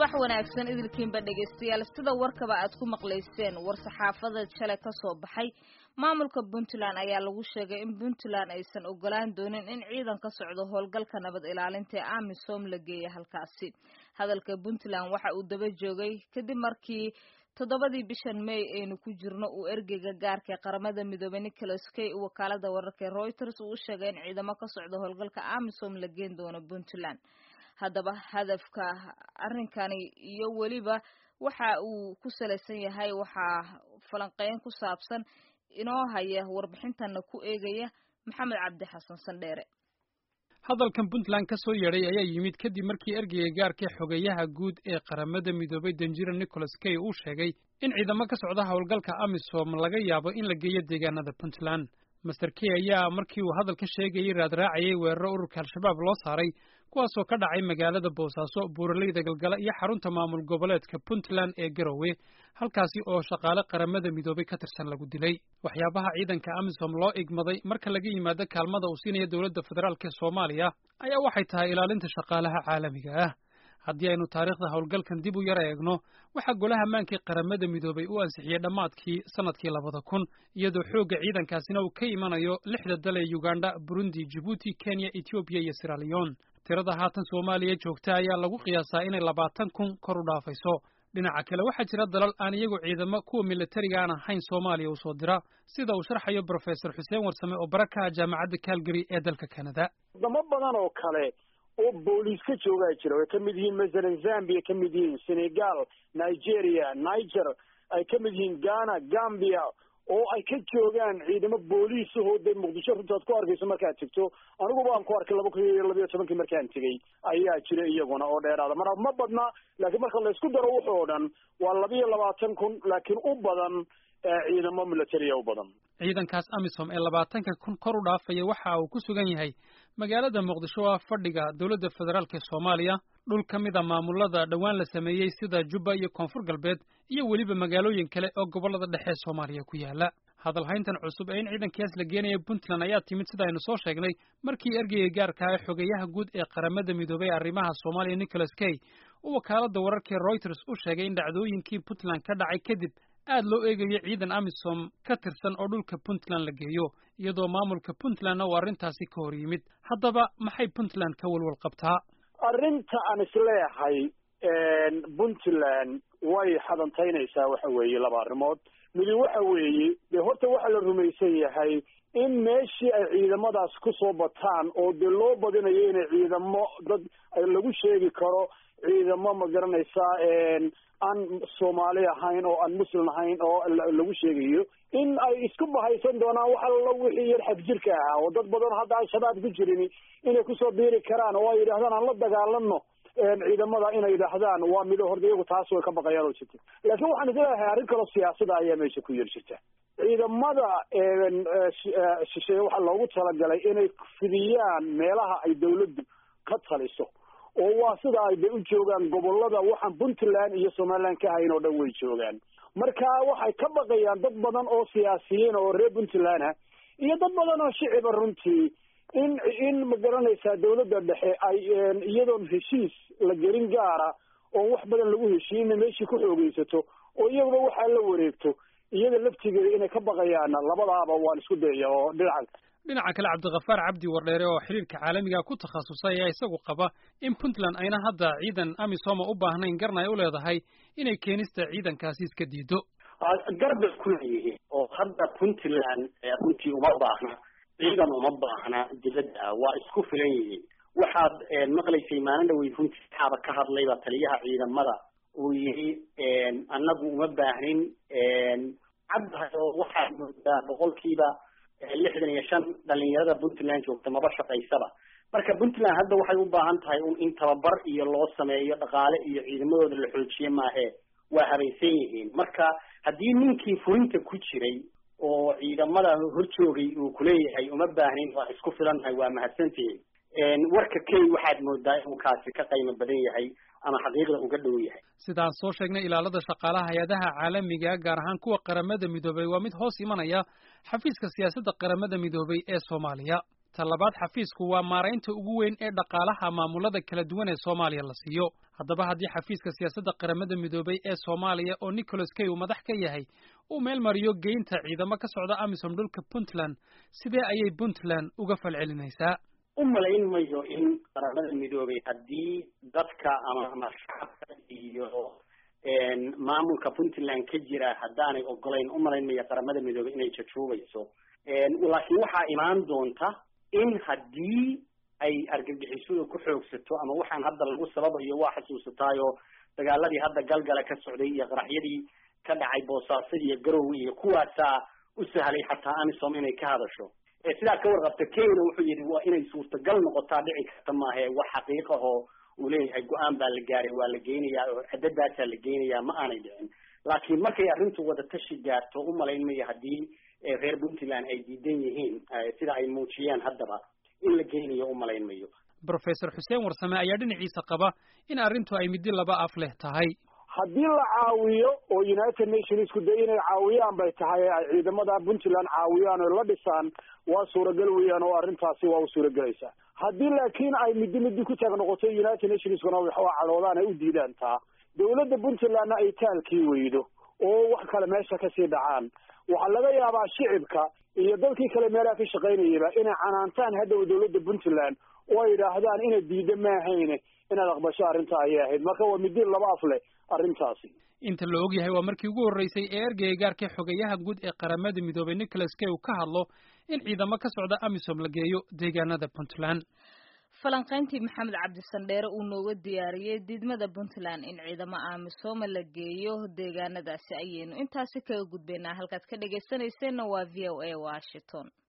subax wanaagsan idilkiinba dhegaystayaal sida warkaba aad ku maqlayseen war-saxaafada shalay ka soo baxay maamulka puntland ayaa lagu sheegay in puntland aysan ogolaan doonin in ciidan ka socdo howlgalka nabad ilaalinta ee amisom la geeya halkaasi hadalka puntland waxa uu daba joogay kadib markii toddobadii bishan may aynu ku jirno uu ergeyga gaarka ee qaramada midoobay nicholas kay wakaalada wararka ee reuters uu u sheegay in ciidamo ka socdo howlgalka amisom la geen doono puntland haddaba hadafka arrinkani iyo weliba waxa uu ku salaysan yahay waxaa falanqeyn ku saabsan inoo haya warbixintana ku eegaya maxamed cabdi xasan sandheere hadalkan puntland ka soo yeedhay ayaa yimid kadib markii ergeyga gaarka xogeeyaha guud ee qaramada midoobay danjira nicholas kay uu sheegay in ciidamo ka socda howlgalka amisom laga yaabo in la geeyo deegaanada puntland master key ayaa markii uu hadalka sheegayay raadraacayay weeraro ururka al-shabaab loo saaray kuwaasoo ka dhacay magaalada boosaaso buuraleyda galgala iyo xarunta maamul goboleedka puntland ee garowe halkaasi oo shaqaale qaramada midoobay ka tirsan lagu dilay waxyaabaha ciidanka amisom loo igmaday marka laga yimaado kaalmada uu siinaya dowladda federaalk ee soomaaliya ayaa waxay tahay ilaalinta shaqaalaha caalamiga ah haddii aynu taariikhda howlgalkan dib u yara eegno waxaa golaha maankii qaramada midoobay u ansixiyey dhammaadkii sannadkii labada kun iyadoo xoogga ciidankaasina uu ka imanayo lixda dal ee uganda burundi jibuuti kenya etoobiya iyo siraliyon tirada haatan soomaaliya joogta ayaa lagu qiyaasaa inay labaatan kun kor u dhaafayso dhinaca kale waxaa jira dalal aan iyagu ciidamo kuwa militariga aan ahayn soomaaliya u soo dira sida uu sharxayo brofesor xuseen warsame oo bara ka ah jaamacadda calgary ee dalka canada wadamo badan oo kale oo booliis ka joogaa jira way ka mid yihiin masalan zambia ka mid yihiin senegal nigeria niger ay ka mid yihiin ghana gambia oo ay ka joogaan ciidamo booliis ahoo dee muqdisho runtaad ku arkayso markaad tegto anigu baan ku arkay laba kun iyo labayo tobankii markaan tegey ayaa jira iyaguna oo dheeraada mar ma badna laakiin marka laysku daro wuxoo dhan waa labiyo labaatan kun laakiin u badan ciidamo militaria u badan ciidankaas amisom ee labaatanka kun kor u dhaafaya waxa uu ku sugan yahay magaalada muqdisho waa fadhiga dowladda federaalk ee soomaaliya dhul ka mid a maamulada dhowaan la sameeyey sida jubba iyo koonfur galbeed iyo weliba magaalooyin kale oo gobollada dhexe soomaaliya ku yaala hadalhayntan cusub ee in ciidankaas la geenaya puntland ayaa timid sida aynu soo sheegnay markii ergeyga gaarka ee xogeeyaha guud ee qaramada midoobay ee arrimaha soomaaliya nicholas kay uu wakaaladda wararkii reuters u sheegay in dhacdooyinkii puntland ka dhacay kadib aad loo eegayo ciidan amisom ka tirsan oo dhulka puntland la geeyo iyadoo maamulka puntlandna uu arrintaasi ka hor yimid haddaba maxay puntland ka walwal qabtaa arrinta aan isleeyahay puntland way xadantaynaysaa waxa weeye laba arrimood midi waxa weeye dee horta waxaa la rumaysan yahay in meeshii ay ciidamadaas ku soo bataan oo dee loo badinayo inay ciidamo dad lagu sheegi karo ciidamo ma garanaysaa aan soomaali ahayn oo aan muslim ahayn oo lagu sheegayo in ay isku bahaysan doonaan wax allo wixii yar xagjirka ahaa oo dad badan hadda al-shabaab ku jirin inay kusoo biiri karaan oo ay yidhahdaan aan la dagaalano ciidamada inay yidhaahdaan waa mido horda iyagu taas way ka baqayaan oo jirta laakiin waxaan isleeyahay arrin kaloo siyaasada ayaa meesha ku yar jirta ciidamada shisheeye waxaa loogu talagalay inay fidiyaan meelaha ay dawladdu ka taliso oo waa sida ay de u joogaan gobolada waxaan puntland iyo somaliland ka hayn oo dhan way joogaan marka waxay ka baqayaan dad badan oo siyaasiyiin oo reer puntland ah iyo dad badan oo shiciba runtii in in ma garanaysaa dawladda dhexe ay iyadoon heshiis la gelin gaara oon wax badan lagu heshiin inay meeshii ku xoogeysato oo iyaguba waxaa la wareegto iyada laftigeeda inay ka baqayaan labadaaba waan isku dayaya oo dhinaca dhinaca kale cabdikafaar cabdi wardheere oo xiriirka caalamiga ku takhasusay ayaa isagu qaba in puntland ayna hadda ciidan amisoma u baahnayn garna ay u leedahay inay keenista ciidankaasi iska diido garbay ku leeyihiin oo hadda puntland runtii uma baahna ciidan uma baahna dibadda waa isku filan yihiin waxaad maqlaysay maalin dhawey runtii xaaba ka hadlayba taliyaha ciidamada uu yidhi annagu uma baahnin caddahay oo waxaad moodaa boqolkiiba lixdan iyo shan dhalinyarada puntland joogta maba shaqaysaba marka puntland hadda waxay u baahan tahay un in tababar iyo loo sameeyo dhaqaale iyo ciidamadooda la xoojiye maahe waa habaysan yihiin marka haddii ninkii furinta ku jiray oo ciidamada horjoogay uu kuleeyahay uma baahnin waa isku filannahay waa mahadsantihiin warka key waxaad moodaa inuu kaasi ka qiimo badan yahay ama xaqiiqda uga dhow yahay sidaan soo sheegnay ilaalada shaqaalaha hay-adaha caalamiga gaar ahaan kuwa qaramada midoobay waa mid hoos imanaya xafiiska siyaasadda qaramada midoobay ee soomaaliya talabaad xafiisku waa maaraynta ugu weyn ee dhaqaalaha maamulada kala duwan ee soomaaliya la siiyo haddaba haddii xafiiska siyaasadda qaramada midoobay ee soomaaliya oo nicholas kay uu madax ka yahay uu meel mariyo geynta ciidamo ka socda amisom dhulka puntland sidee ayay puntland uga falcelinaysaa u malayn mayo in qaramada midoobay haddii dadka ama ama shacabka iyo maamulka puntland ka jira haddaanay ogolayn u malayn mayo qaramada midoobay inay jajuubayso laakiin waxaa imaan doonta in haddii ay argagixisadu ku xoogsato ama waxaan hadda lagu sababayo waa xasuusataayoo dagaaladii hadda galgala ka socday iyo qaraxyadii ka dhacay boosaaso iyo garowe iyo kuwaasaa u sahlay xataa amisom inay ka hadasho sidaa ka warqabta kenya wuxuu yidhi waa inay suurtagal noqotaa dhici karta maahe wax xaqiiqahoo uu leeyahay go-aan baa la gaaray waa la geynayaa oo cadadaasaa la geynayaa ma aanay dhicin laakiin markay arrintu wadatashi gaarto u malayn mayo haddii reer puntland ay diidan yihiin sida ay muujiyeen haddaba in la geynayo u malayn mayo brofesor xuseen warsame ayaa dhinaciisa qaba in arrintu ay middi laba af leh tahay haddii la caawiyo oo united nationsku de inay caawiyaan bay tahay ay ciidamada puntland caawiyaan oo la dhisaan waa suuragal weeyaan oo arrintaasi waa u suuragelaysaa haddii laakiin ay middi middi ku taag noqoto united nationskuna waxaa cadhoodaan ay u diidaan taa dawladda puntlandna ay taalkii weydo oo wax kale meesha kasii dhacaan waxaa laga yaabaa shicibka iyo dadkii kale meelaha ka shaqaynayaba inay canaantaan hadhow dawladda puntland oo ay yidhaahdaan inay diida maahayne inaad aqbasho arrinta ayay ahayd marka waa middi laba af leh arrintaasi inta la og yahay waa markii ugu horreysay ee ergeyga gaarka xogayaha guud ee qaramada midoobay nicholas kay uu ka hadlo in ciidamo ka socda amisom la geeyo deegaanada puntland falanqayntii maxamed cabdisandheere uu nooga diyaariyey diidmada puntland in ciidamo amisooma la geeyo deegaanadaasi ayaynu intaasi kaga gudbaynaa halkaad ka dhegaysanayseena waa v o a washington